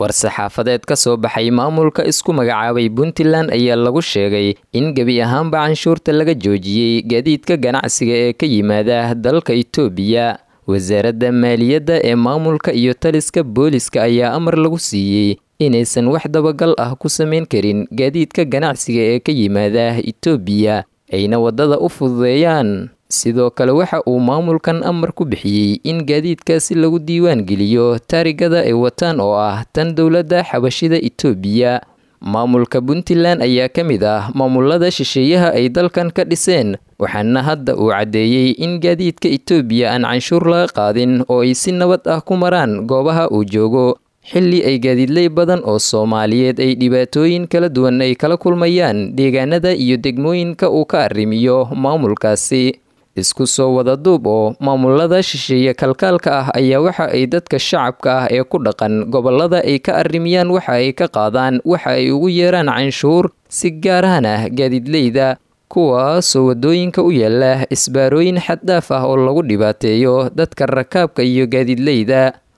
war-saxaafadeed ka soo baxay maamulka isku magacaabay puntland ayaa lagu sheegay in gebi ahaanba canshuurta laga joojiyey gaadiidka ganacsiga ee ka yimaada dalka itoobiya wasaaradda maaliyadda ee maamulka iyo taliska booliska ayaa amar lagu siiyey inaysan wax dabagal ah ku samayn karin gaadiidka ganacsiga ee ka yimaada itoobiya ayna waddada u fududeeyaan sidoo kale waxa uu maamulkan amar ku bixiyey in gaadiidkaasi lagu diiwaan geliyo taarigada ay wataan oo ah tan dowladda xabashida itoobiya maamulka puntland ayaa ka mid ah maamulada shisheeyaha ay dalkan ka dhiseen waxaana hadda uu caddeeyey in gaadiidka itoobiya aan canshuur laga qaadin oo ay si nabad ah ku maraan goobaha uu joogo xilli ay gaadiidley badan oo soomaaliyeed ay dhibaatooyin kala duwan ay kala kulmayaan deegaanada iyo degmooyinka uu ka arrimiyo maamulkaasi isku soo wada duub oo maamulada shisheeye kalkaalka ah ayaa waxa ay dadka shacabka ah ee ku dhaqan gobolada ay ka arrimiyaan waxa ay ka qaadaan waxa ay ugu yeeraan canshuur si gaarahan ah gaadiidleyda kuwaasoo waddooyinka u yaala isbaarooyin xaddhaaf ah oo lagu dhibaateeyo dadka rakaabka iyo gaadiidleyda